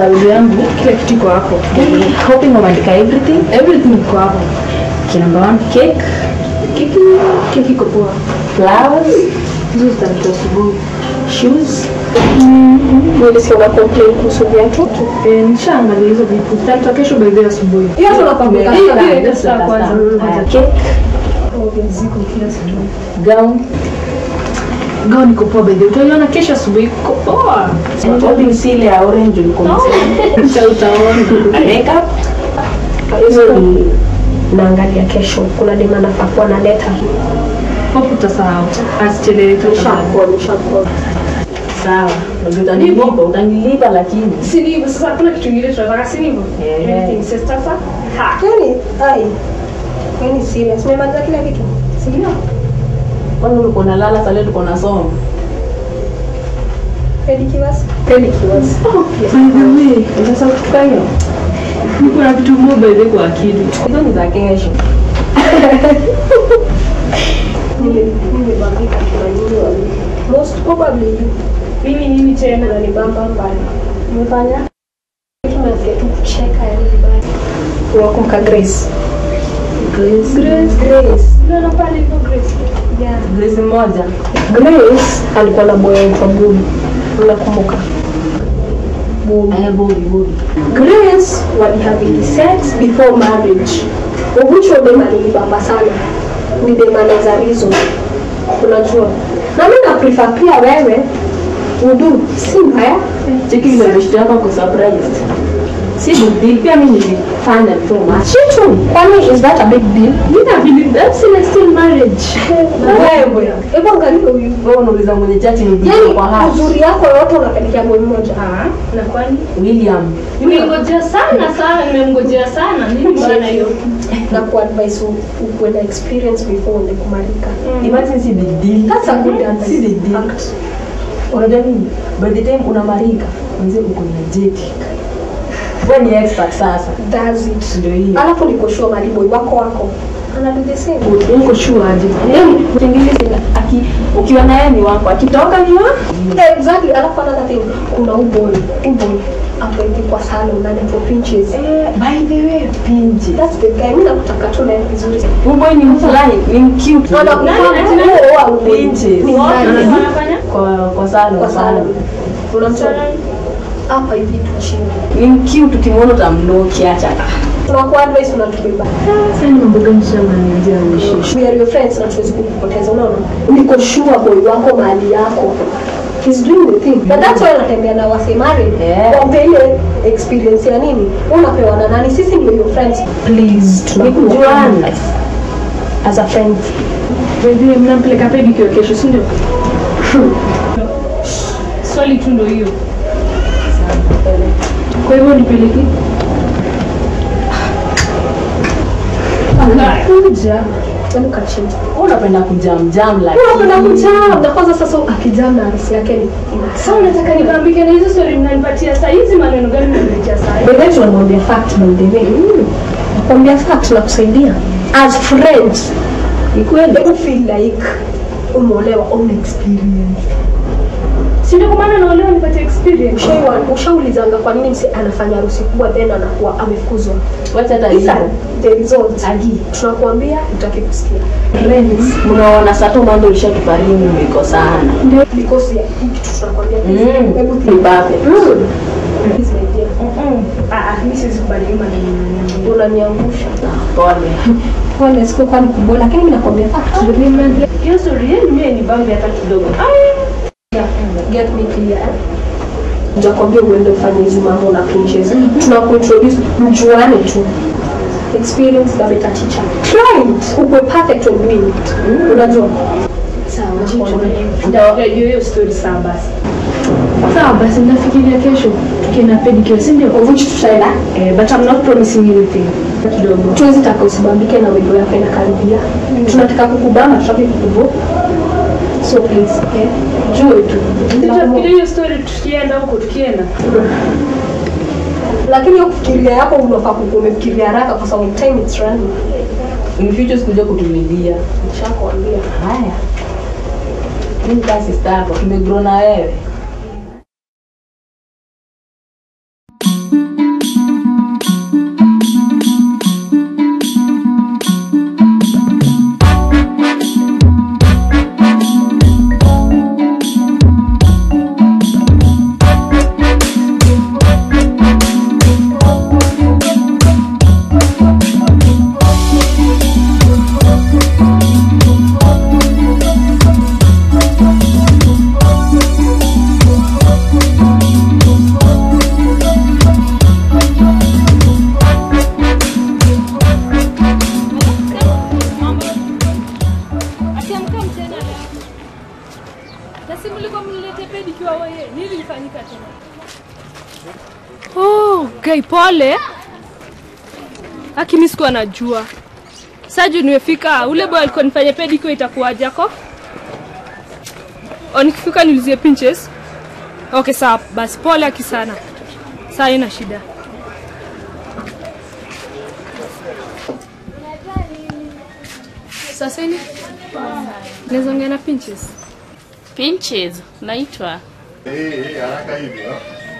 bible yangu kila kitu iko hapo hoping wameandika everything everything iko hapo okay, number one cake keki keki iko poa flowers hizo zitaletwa asubuhi shoes Nilisikia una complain kuhusu viatu. Eh, nishaangalia hizo vitu zitaletwa kesho by the way asubuhi Hiyo tunapanga Hiyo- sana. hiyo ndio saa kwanza kwanza cake Ziko kila siku. gown gown iko poa by the way utaiona kesho asubuhi iko poa Shopping si ile ya orange ulikuwa Kisha utaona makeup Hizo ni naangalia kesho. Kuna dema nafaa kuwa na leta. hope utasahau asichelewe tu Nishakuwa, nishakuwa. sawa. Ndio utanilipa, utanilipa lakini Si ni hivyo sasa kuna kitu kingine tunataka si ni hivyo? Eh. Everything says sasa. Ha. Yaani, ai. Yaani serious. Umemaliza kila kitu? Si ndio? kwani ulikuwa unalala sasa leo tuko nasoma. Pedicures? Pedicures. Yes. by the way Sasa kutoka hiyo. niko na vitu moja by the way kwa akili Hizo ni za kesho. Nime- nimebambika kuna nini wali. Most probably mimi nini tena na nibamba mbaya. Nimefanya tunasikia tu kucheka yani vibaya. Wakumka Grace. Grace. Grace. Grace. Ndio na pale hivyo Grace. Yeah. Grace moja. Grace alikuwa na boy anaitwa Bobby. Unakumbuka? Bobby. Eh, Bobby, Bobby. Grace walihaving sex before marriage. Ugucho dem alinibamba sana. Ni dem anaweza reason. Unajua. Na mimi na prefer pia wewe udu si mbaya. Cheki ile beshte yako kwa surprise. Si big deal pia mimi nilifanya tu match. Chitu, kwani is that a big deal? mimi na believe that's still marriage Wewe. Hebu angalia huyu. Wewe unauliza mwenye chati ni bibi Yaani kwa hapa. uzuri yako yote unapelekea boy mmoja. Na kwani William. nimengojea sana sana, nimemngojea sana. Nini maana hiyo? Na kuadvise u- ukuwe na experience before uende kumarika. Imagine si big deal. That's a good Si advice. big deal. Fact. Unajua nini? By the time unamarika, mzee uko energetic. Wewe ni expert sasa. Does it. Ndio hiyo. Alafu niko sure maliboy wako wako. Ana do the same. uko sure aje Yaani utengeze aki ukiwa na yeye ni wako, akitoka ni wako. Exactly. Alafu another thing, kuna uboy. Uboy. Apende kwa salon anaitwa Pinches. Eh, by the way, pinji. That's the guy. Mimi nakutaka tu naye vizuri. Uboy ni mfulani, ni cute. Ana Nani ati nani? kuwa uboy. Pinches. Ni Wote nani? wanafanya Kwa kwa salon, Kwa salon. Unamjua? Salon. Hapa hivi tu chini. Ni cute ukimwona utamnoki acha. Tunakuwa advice unatubeba. sasa ni mambo gani shamba niambia unishi We are your friends na tuwezi kukupoteza unaona niko sure boy wako mahali yako He's doing the thing. Na that's why anatembea na wasemari. Yeah. Wampe ile experience ya nini? Unapewa na nani? Sisi ndio your friends. Please, Ni kujuana. As a friend. Baby, mnampeleka pedicure kesho si ndio swali tu ndo hiyo. kwa hivyo nipeleke Kuja. Hebu kaa chini. Wewe unapenda kujam jam like. Unapenda kujam. Na kwanza sasa akijam na harusi yake ni Sasa unataka nibambike na hizo swali mnanipatia saa hizi, maneno gani mnanipatia saa hizi? By the way tunamwambia fact by the way. Nakwambia fact na kusaidia. As friends. Ni kweli. Hebu feel like umeolewa on experience. Si ndio kwa maana naolewa nipate experience. Ushaiwa- ushaulizanga kwa nini msi anafanya harusi kubwa then anakuwa amefukuzwa Wacha hata These are hivyo. the results Agi. tunakuambia utaki kusikia Friends, mnaona sasa mambo ilishatuparini iko sana. because ya hii kitu tunakwambia Mm. hebu Ni think babe. Please, my dear. Ah, ah, mimi siwezi kubali hiyo maneno unaniambia. unaniangusha Pole. pole siku kwani kubwa lakini mimi nakwambia fact Hiyo story yenu mimi ni bambi hata kidogo. get me clear eh? Nitakwambia uende ufanye hizi mambo na pinches. Tunakuintroduce mjuane tu. Experience the better teacher. Try it. Ukwe perfect on doing it. Unajua? Sawa, Ndio hiyo hiyo story sawa basi. sawa basi nafikiria kesho tukienda pedicure si ndio Which tutaenda? eh, but I'm not promising anything kidogo Tuwezi taka usibambike na wendo yako inakaribia. Tunataka kukubamba, tutaki kukubo. So please, eh? Jue tu. Nitafikiria hiyo story tukienda huko tukienda. Lakini hiyo kufikiria yako unafaa kukuwa umefikiria haraka kwa sababu time it's running. In future sikuja kutulilia. Nishakwambia. Haya. Mimi kasi sister yako tumegrow na wewe. oh, gai pole akimi sikuwa najua saju nimefika ule boy alikuwa nifanya pedicure itakuwaje ako o nikifika niulizie pinches okay sawa basi pole aki sana saa ina shida sasa ini naweza ongea na pinches Pinches, naitwa haraka hivyo.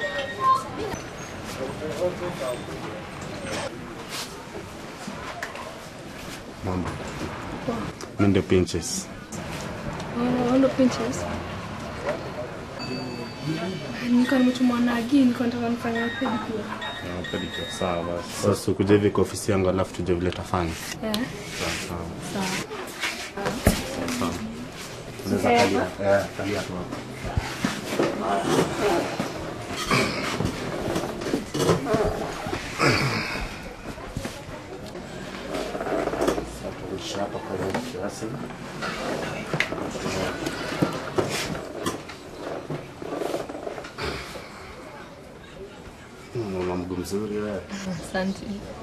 Mambo. Mimi ndio Pinches. Oh, ndo pinches nilikuwa nimetumwa na agi nilikuwa nataka nifanya pedicure Ah, pedicure. Sawa basi. Sasa ukuje hivi kwa ofisi yangu alafu tuje vile tafanya. eh Sawa sawa. sawa Sawa. Unaweza kalia. Eh, kalia tu hapo. Sasa turudishe hapa kwa hiyo kiasi. Mama mguu mzuri wewe. asante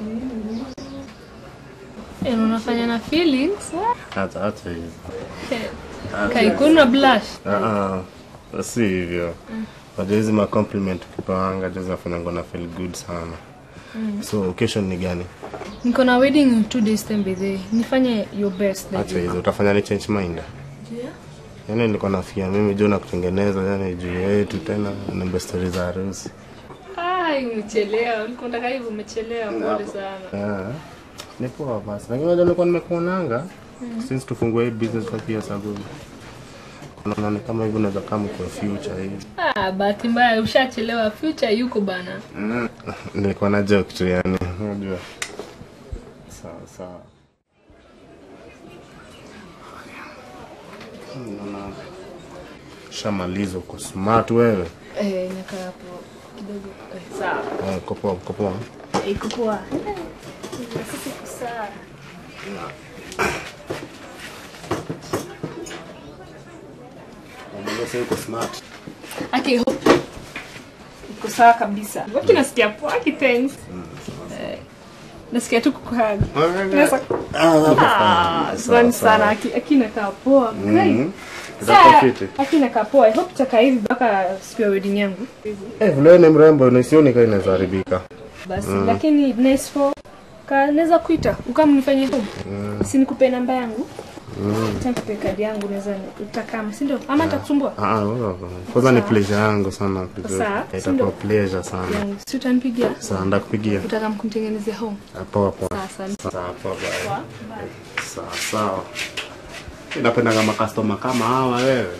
Eh, unafanya na feelings Hata hata hivi. kaikuna blush Ah, ah, si hivyo. Unajua hizi ma compliment ukipawanga juu zinafanya na feel good sana. So occasion ni gani? niko na wedding in two days time by the way. nifanye your best Acha like hizo utafanya ni change mind. Yaani nilikuwa nafikia mimi juu na kutengeneza yani juu yetu tena na story za harusi. ai umechelewa ulikuwa unataka hivyo umechelewa pole sana Ah. Ni poa basi. Lakini unajua nilikuwa nimekuonanga since tufungue hii business kwa pia sababu unaona ni kama hivyo unaweza kama kwa future hivi. ah bahati mbaya ushachelewa future yuko bana Nilikuwa na joke tu yani, unajua. Sawa sawa. Naona shamaliza uko smart wewe. eh nakaa hapo kidogo eh, sawa Eh, Uko poa, uko poa. Eh, iko poa sisi kusaa Unajua sasa uko smart. Okay, hope. Iko sawa kabisa. Waki nasikia poa ki thanks. Eh, Nasikia tu kukuhag. Nasa- Ah, Asante sana aki akina kaa poa. Great. Sasa Utafiti. akina kaa poa. I hope tutakaa hivi mpaka siku ya wedding yangu. Eh, vile ni mrembo na sioni kama inaweza haribika. Basi lakini nice for ka naweza kuita ukamnifanyie home. Si nikupe namba yangu. Mm. Nikupe kadi yangu naweza utakama, si ndio? Ama nitakusumbua? Ah, ah, wewe. Kwanza ni pleasure yangu sana kujua. Sawa, Eh, si ndio? Itakuwa pleasure sana. Yangu. Si utanipigia? Sasa ndakupigia. Utaka mkumtengenezea home. Ah, Poa poa. Sasa Sawa poa bye. Sawa sawa. Napenda kama customer kama hawa wewe.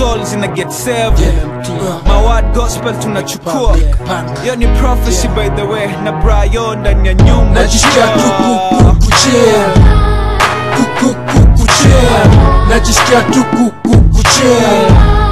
souls ina get saved my word gospel tunachukua hiyo ni prophecy by the way na brayo ndani ya nyumba najisikia tu ku- ku- kuchea Ku- ku- ku- kuchea najisikia tu ku- ku- kuchea